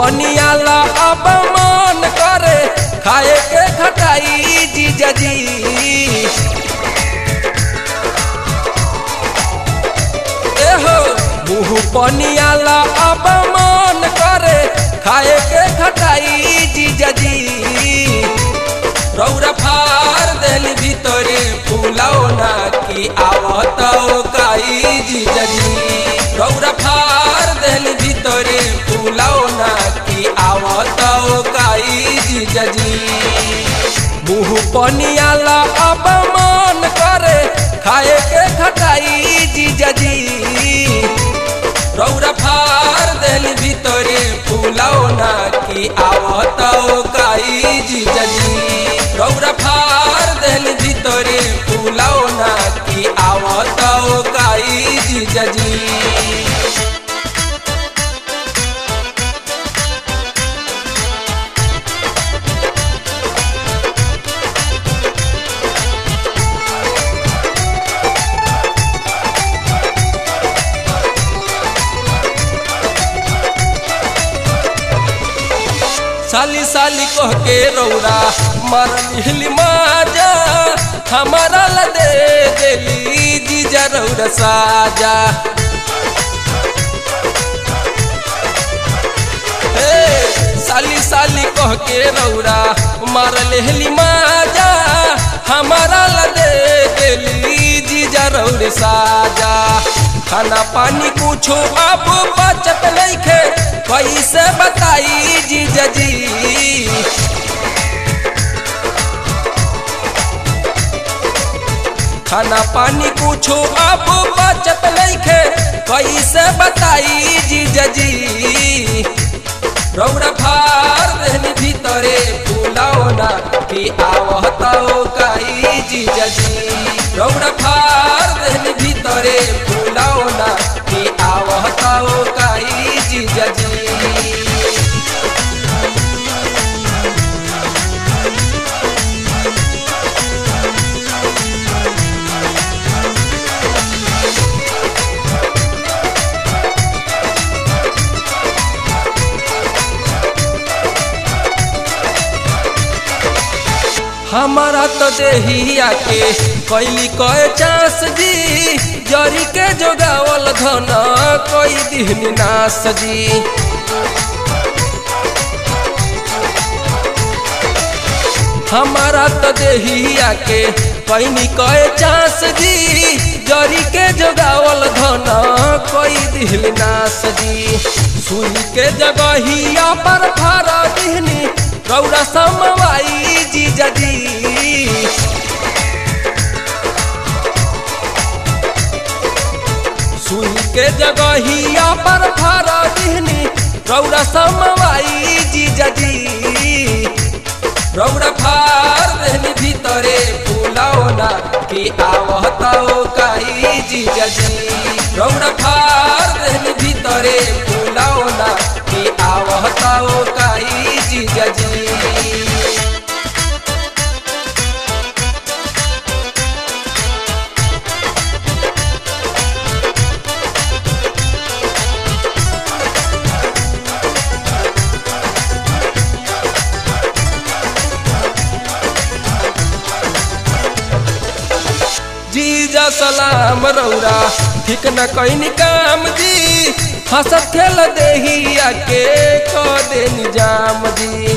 पनियाला अब मन करे खाए के खटाई जीजा जी एहो मुँह पनियाला अब मन करे खाए के खटाई जीजा जी रौरा फार देल भीतरे फूलाओ ना की आवत काई जीजा जी रौरा फार देल भीतरे फूलाओ ना की आवत काई जीजा जी मुँह पनियाला अब मन करे खाए के खटाई जीजा जी रौरा फार देल भीतरे फूलाओ ना की आवत काई जीजा जी रौरा फार देल भीतरे फूलाओ ना की आवत काई जीजा जी साली साली कह के रौरा मरली माजा हमारा ला दे देली जीजा रौरा साजा हे साली साली कह के रौरा मार लेहली माजा हमारा ला दे देली जीजा रौरे साजा खाना पानी कुछो अब बचत नइखे कैसे बताई जीजा जी खाना पानी कुछो अब बचत नइखे कैसे बताई जीजा जी रौरा फार देहनी भीतरे फूलाओ ना कि आवताओ काई जीजा जी रौरा फार देहनी भीतरे फूलाओ ना कि आवताओ काई जीजा जी हमारा तो देहिया के कैली कए चांस जी जरी के जोगावल धन कोई दिहनी नास जी हमारा तो देहिया के कैनी कए चांस जी जरी के जोगावल धन कोई दिहनी नास जी सुई के जगहिया पर फारा दिहनी रौरा समवाई जीजा जी सुई के जगहिया पर फारा दिहनी रौरा समवाई जीजा जी रौरा फार देहनी भीतरे फूलाओ ना कि आवताओ काई जीजा जी रौरा फार देहनी भीतरे फूलाओ ना कि आवताओ काई जीजा जी जीजा सलाम रौरा ठीक न कैनी काम जी हंसत खेल देहिया के क दे निजाम जी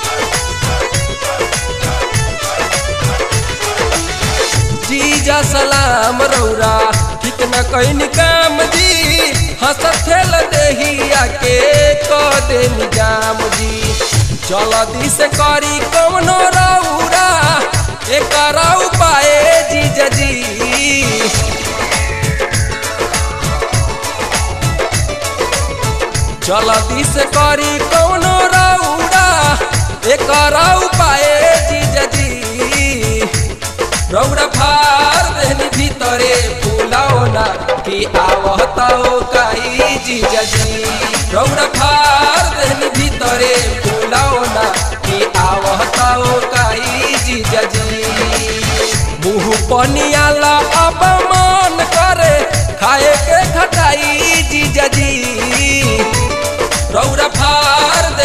जीजा सलाम रौरा ठीक न कैनी काम जी हंसत खेल देहिया के क दे निजाम जी चल दिस करी कमनो रौरा एक उपाय जीजा जी चल दिस करी कौनो रौरा एक उपाय जीजा जी रौरा फार देहनी भीतरे फूलाओ ना कि आवताओ काई जीजा जी रौरा फार देहनी भीतरे फूलाओ ना कि आवताओ काई जीजा जी मुँह पनियाला अब मन करे खाए के खटाई जीजा जी रौरा फार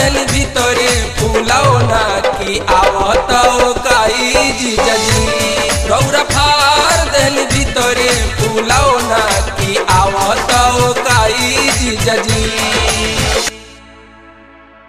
जीजा जी